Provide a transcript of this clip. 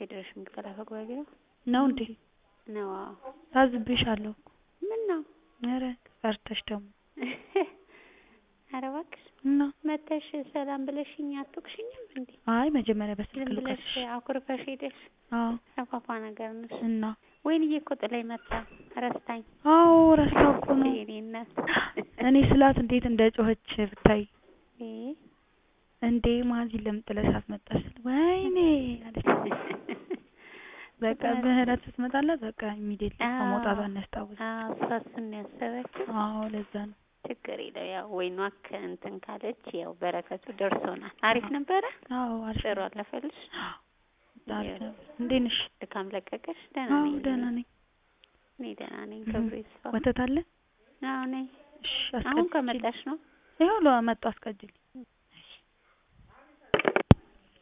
ፌዴሬሽን ምክትል አፈ ጉባኤ ቢሮ ነው እንዴ? ነው። አዎ። ታዝቤሻለሁ እኮ። ምን ነው? ኧረ ፈርተሽ ደግሞ ኧረ እባክሽ እና መተሽ ሰላም ብለሽኝ አትወቅሽኝም እንዴ? አይ መጀመሪያ በስልክ ዝም ብለሽ ልውቀስሽ። አኩርፈሽ ሄደሽ አዎ ሰፋፋ ነገር ነሽ። እና ወይንዬ እኮ ጥላኝ መጣ ረስታኝ። አዎ ረሳሁ እኮ ነው። የእኔ እናት እኔ ስላት እንዴት እንደጮኸች ብታይ እ እንዴ ማዚ ለምን ጥለሻት መጣሽ ስል ወይኔ አለች። በቃ ምህረት ስትመጣላት በቃ ኢሚዲየትሊ መውጣቷን ያስታውስ። አዎ እሷ እሱን ነው ያሰበችው። አዎ ለዛ ነው። ችግር የለው ያው ወይኗ ከእንትን ካለች ያው በረከቱ ደርሶናል። አሪፍ ነበረ። አዎ አሪፍ ጥሩ ነው። አለፈልሽ። አሪፍ ነበር። እንዴት ነሽ? ድካም ለቀቀሽ? ደህና አዎ ነኝ። ደህና ነኝ። እኔ ደህና ነኝ። ክብሩ ይስፋ። ወተት አለ? አዎ ነኝ። እሺ አሁን አስቀድጂ። ከመጣሽ ነው? ይኸው ለመጣሁ አስቀድጂ።